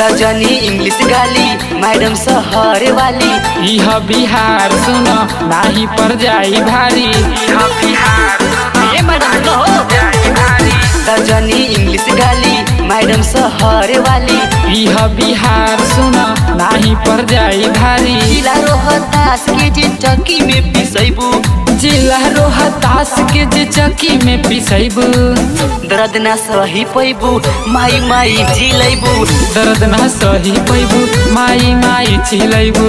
दजनी English गाली madam सहर वाली इह बिहार सुन नाही पर जाई भारी ए मैडम कहो दजनी इंग्लिश गाली मैडम सहर वाली इह बिहार सुन नाही पर जाई भारी जिला रोहतास के जे चक्की में पिसैबू जिला रोहतास के जे चक्की में पिसैबू दर्द ना सही पैबू माई माई जिलैबू दर्द ना सही पैबू माई माई चिलैबू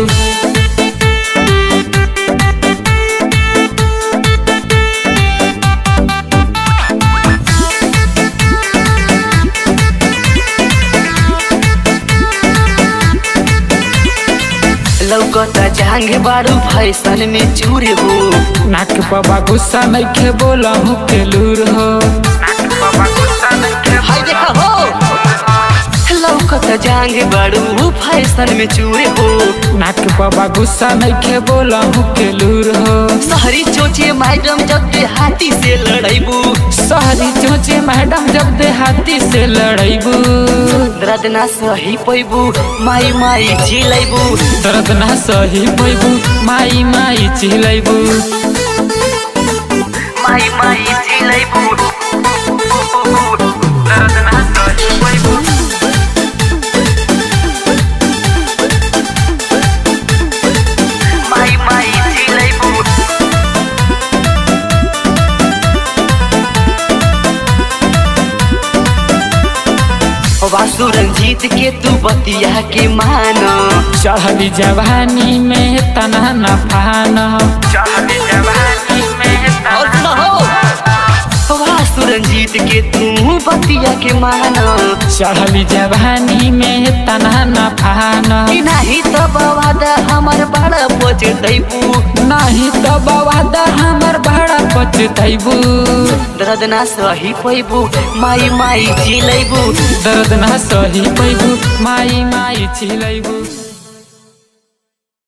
लौकता जांग बारू फैशन में चूर हो नाक बाबा गुस्सा नइखे बोला के लूर हो हाय देखा हो लौकता जांग बारू फैशन में चूर हो नाक बाबा गुस्सा नइखे बोला के लूर हो शहरी चोचे मैडम जब हाथी से लड़ैबू शहरी चोचे मैडम जब देहाती से लड़ैबू दर्द ना सही पैबू माई माई जिलैबू दर्द ना सही पैबू माई माई चिलैबू माई माई जिलैबू दर्द ना सही पैबू माई माई जिलैबू वासु रंजीत के तू बतिया के मान चढ़ली जवानी में तना न फान और सुनो वासु रंजीत के तू बतिया के मान चढ़ली जवानी में तना न फान कि नाही तो बवाद हमर बड़ा पोच दैबू नहीं तो बवादा हमर बड़ा पचतैबू दर्द ना सही पैबू माई माई जिलैबू दर्द ना सही पैबू माई माई चिलैबू